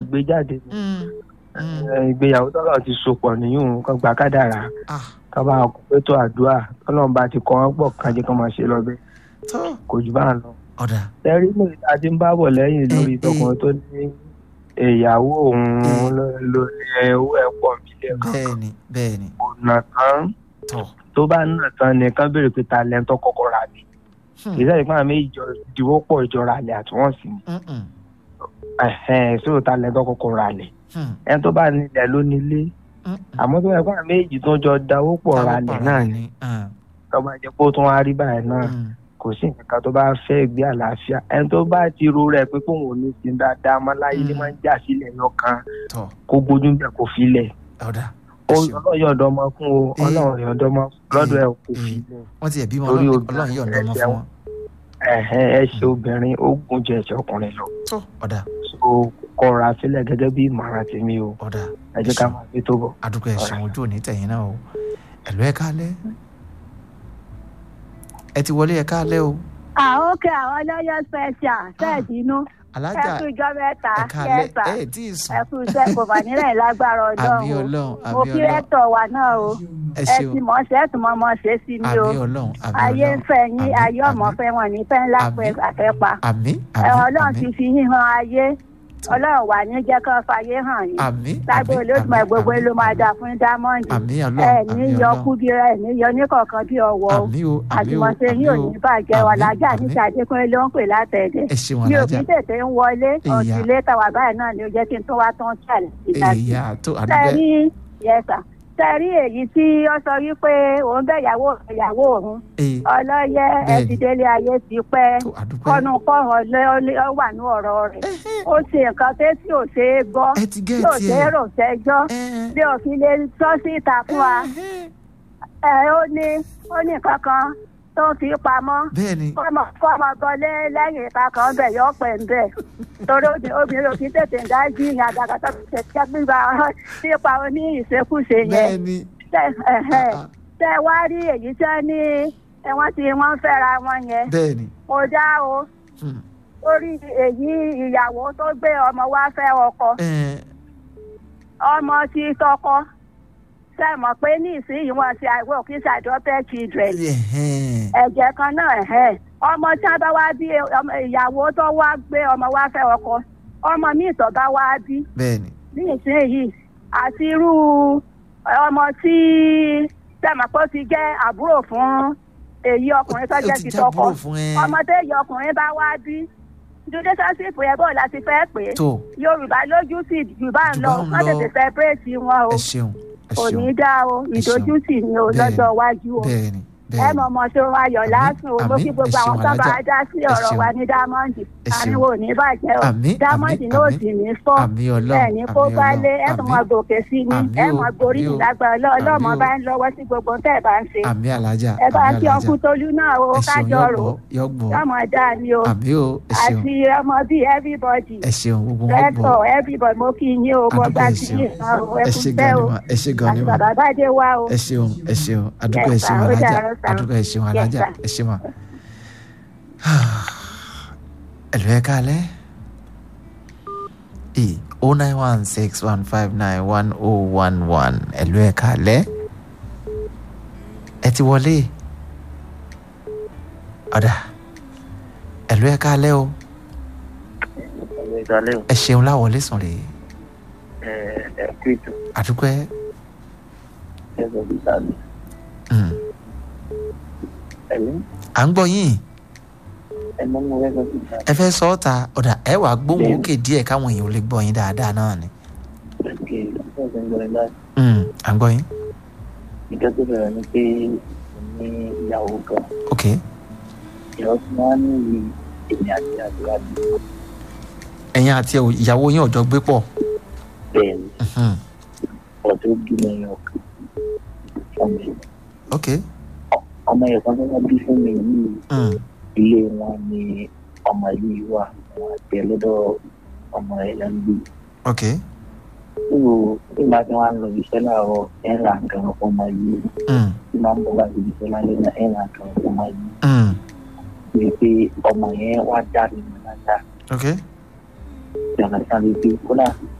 gbé jáde ni Mm. Mm. Eh, ìgbéyàwó tọ́lọ̀ ti sopọ̀ nìyún kan gbà kádàrá ah ká bá kó pétó àdúrà tọ́lọ́run bá ti kọ́ wọn pọ̀ kájẹ́ kan máa ṣe lọ bẹ́ẹ̀ tó kò jù bá ń lọ. ọ̀dà tẹ́rí mi ta ti ń bá bọ̀ lẹ́yìn lórí Eh, eh. tọkùnrin tó ní ìyàwó òun ló ló ní owó ẹ̀ pọ̀ mílíọ̀nù kan bẹ́ẹ̀ ni bẹ́ẹ̀ ni kò nà tán tọ̀ tó bá nà tán nìkan béèrè pé ta lẹ́ńtọ́ kọ́kọ́ rà ní. Hmm. kì í sẹ́yìn fún àmì ìjọ ìdìbò pọ̀ ìjọra àlẹ́ àtúwọ̀nsì ni Mm-mm. ẹ̀hẹ́n sóò ta lẹ́ńtọ́ kọ́kọ́ rà lẹ̀ Hmm. ẹni tó bá nílẹ̀ ló nílé Mm-mm. àmọ́ tó yẹ fún àmì èjì tó jọ dáwó pọ̀ rà Táwọn lẹ̀ pàrọ̀ náà ni. ni Ah. tó bá jẹ́ pé ó tún wá rí báyìí náà Mm. kò sí nǹkan kan tó bá fẹ́ gbé àlàáfíà ẹni tó bá ti ro rẹ̀ pé kóun ò ní sin dáadáa mọ́ láyé ní Mm. máa ń jà sílẹ̀ yọkan tọ̀ kó gbójú bẹ̀ kó filẹ̀ ọ̀dà Ó- ẹ ṣeun. ọlọ́run yọ̀ǹda ọmọ fún o Eh. ọlọ́run yọ̀ǹda ọmọ lọ́dọ̀ ẹ̀ kò Eh. filẹ̀ wọ́n ti ẹ̀ bímọ Torí ọlọ́run obìnrin ọlọ́run yọ̀ǹda ọmọ ẹ̀ṣẹ̀ fún wọn. ẹ̀hẹ́n ẹ ṣe obìnrin ó gùn jẹ ẹ̀ṣẹ̀ ọkùnrin lọ tó ọ̀dà so kọra sílẹ̀ gẹ́gẹ́ bí ìmọ̀ràn tèmi o ọ̀dà ẹ jẹ́ ká máa fi tó bọ̀. adúgbò ẹ̀sùn ojú òní tẹ̀yìn náà o ẹ̀lú ẹ̀ kálẹ̀ ẹ ti wọlé ẹ̀ kálẹ̀ o àwọn òkè àwọn ọlọ́yọ̀ special ṣẹ́ẹ̀dì inú alájà ẹkú ìjọ mẹ́ta ẹ̀ kálẹ̀ yẹ́sà ẹ̀ tí ì sùn ẹkú iṣẹ́ kò mà nílẹ̀ lágbára àmì ọlọ́run o ọlọ́run mo àmì kí ọlọ́run rẹ́tọ̀ wa náà o ẹ ẹ ṣeun ti mọ̀ ṣe é tún mọ́ mọ́ ṣe sí ni o àmì ọlọ́run àmì ayé ń ọlọ́run fẹ́ yín àmì, ayé ọmọ àmì, fẹ́ wọn ní fẹ́ ńlá àmì, pẹ́ àfẹ́pa àmì ẹ àmì ọlọ́run ti àmì fi yín hàn ayé ọlọ́run wà ní jẹ́ kán fàyè hàn yín àmì lágbo olódùmọ̀ gbogbo ló máa dà fún diamond àmì ẹ ọlọ́run ní àmì yọ ọlọ́run kúbíra ẹ ní yọ ní kọ̀ọ̀kan bí ọwọ́ o àmì o àmì o àtìmọ̀ṣe àmì yín ò o ní bàjẹ́ wà àmì, lájà àmì. níta adékúnlé ló ń pè látẹ̀dẹ̀ ẹ ṣeun mi ò alájà kí tètè ń wọlé Ìyá. ọ̀sìnlé tàwa báyìí náà ni ó jẹ́ kí n tó wá tán ṣàlẹ̀ ìdájí. ìyá tó àdúgbò tẹ́rí yẹsà tẹ́rí èyí tí ó sọ wípé òun bẹ́ ìyàwó ìyàwó òun ẹ̀ ọlọ́yẹ Bẹ́ẹ̀ni. ẹ̀dídélé ayé ti pẹ́ tó àdúgbò kọ́nu kọ́hàn lé ó wà ní ọ̀rọ̀ rẹ̀ ó ṣe nǹkan pé tí ò ṣe é gbọ́ ẹ ti tí ò gẹ̀ẹ́tì ṣe é ẹ̀ rò sẹ́jọ́ ẹ̀ bí òfin lè sọ síta fún wa ẹ ó ní ó ní nǹkan kan tó ń fi pamọ́ bẹ́ẹ̀ ni kọ́mọ kọ́mọ gọlé lẹ́yìn ìta kan bẹ̀ yọ pẹ̀ ń bẹ̀ torí obì- obìnrin ò kí tètè ń dájú ìyẹn àgàgà tó ti tẹ̀ gbígba nípa oní ìṣekúṣe yẹn bẹ́ẹ̀ ni Tẹ- ẹ̀hẹ̀. tẹ wá rí èyí tẹ́ ní ẹ wọ́n ti wọ́n fẹ́ra wọn yẹn bẹ́ẹ̀ ni kò dá o Hmm. orí èyí ìyàwó tó gbé ọmọ wá fẹ́ ọkọ ẹ̀ ọmọ ti tọkọ ṣe mọ̀ pé ní ìsinyìí wọn ti àìwọ̀ kí ṣàdọ́tẹ̀ children ẹ̀hẹ́n. ẹ̀jẹ̀ kan náà ẹ̀hẹ́ ọmọ tí a bá wá bí ọmọ ìyàwó tó wá gbé ọmọ wá fẹ́ ọkọ ọmọ míì tó bá wá bí bẹ́ẹ̀ ni ní ìsinyìí àti irú ọmọ tí sẹ́mọ̀ pé ó ti jẹ́ àbúrò fún èyí ọkùnrin tó ó jẹ́ ti ti tọkọ jábúrò fún ẹ ọmọ tó èyí ọkùnrin bá wá bí relationship yẹn bó láti fẹ́ pé tó yorùbá lójú sí yorùbá ń Jù lọ bá ń wọ́n lọ. tètè separate wọn o ẹ ṣeun ẹ kò ní ṣeun dá o ṣeun. ìdójútì ni o Bẹ́ẹ̀ni, lọ́jọ́ iwájú o bẹ́ẹ̀ ni ẹ bẹ́ẹ̀ mọ̀ ni mọ̀ ṣe wọn ayọ̀ Àmín, lásùn o mo àmín, kí gbogbo ẹ àwọn ṣeun, tó bá alájà. dá sí Ẹ ọ̀rọ̀ ṣeun. wa ní dámọ́ǹdì Ẹ ṣeun. àníwò ní bàjẹ́ o Àmín, dámọ́ǹdì àmín, náà àmín. sì ní fọ́ àmì ọlọ́run ẹ̀ ní kó àmì bá lé ọlọ́run ẹ̀ tún mọ àmì gòkè sí ni Àmín ẹ̀ o, mọ gorí àmín o. ìlágbára ọlọ́mọ Àmín o. bá ń lọ́wọ́ sí gbogbo tẹ́ ẹ̀ bá ń ṣe àmì alájà ẹ bá àmì kí alájà ọkùn tolú náà o ẹ ṣeun kájọ rò yọgbọ yọgbọ ọmọ dá ni o àmì o ẹ ṣeun àti ọmọ bíi everybody ẹ ṣeun gbogbo wọn gbọ rẹ́tọ̀ everybody mo kí yín o mo adúgbò gbá ẹ sí ṣeun yín náà o ẹ ẹ kú ṣe bẹ́ẹ̀ gan ni o ma ẹ ṣe gan ni àti ma bàbá bá dé wá o ẹ ṣeun ẹ ṣeun adúgbò ẹ Yes, ṣeun sir. Ó alájà dára, sir. adúgbò ẹ ṣeun Yes, alájà sir. ẹ ṣe ma. ẹ̀lú ẹ̀ kálẹ̀ e o nine one six one five nine one o one one ẹ̀lú ẹ̀ kálẹ̀ ẹ ti wọlé ọ̀dà ẹ̀lú ẹ̀ kálẹ̀ o ìdálẹ́ o ẹ ṣeun láwọlé sùn rè ẹ ẹ kú ètò àdúgbò ẹ ẹ sọ bí sáàbì mm, ẹ̀mí à ń gbọ́ yín ẹ mọ́ mọ́ ẹ sọ bí sáàbì ẹ fẹ́ sọ ọ́ ta ọ̀dà ẹ wàá gbóhùn òkè díẹ̀ káwọn èèyàn ò lè gbọ́ yín dáadáa náà ni kí ẹ sọ ń gbọ́dọ̀ láti Mm, à ń gbọ́ yín ìjọ tó bẹ̀rẹ̀ ni pé mo ní ìyàwó kan ok ìyàwó tí wọ́n á ní ìlú èmi àti àdúrà bí ẹ̀yin àti ìyàwó yín ọ̀jọ́ gbé pọ̀ bẹ́ẹ̀ ni Mhm, ọ̀tọ̀ bí mi yàn kan fún mi ok ọmọ yẹn kan tó wọ́n bí fún mi yìí mm, ilé wọn ni ọmọ yìí wà wọn àti ẹ lọ́dọ̀ ọmọ ẹ̀ lẹ́ ń gbé ok nínú nígbà tí wọ́n á lọ iṣẹ́ láàárọ̀ ẹ̀ ń ra nǹkan fún ọmọ yìí mm, tí máa ń bọ̀ láti iṣẹ́ lálẹ́ náà ẹ̀ ń ra nǹkan fún ọmọ yìí mm, pé pé ọmọ yẹn wá dá mi mọ́ lájà ok ìjọba sáré pé kódà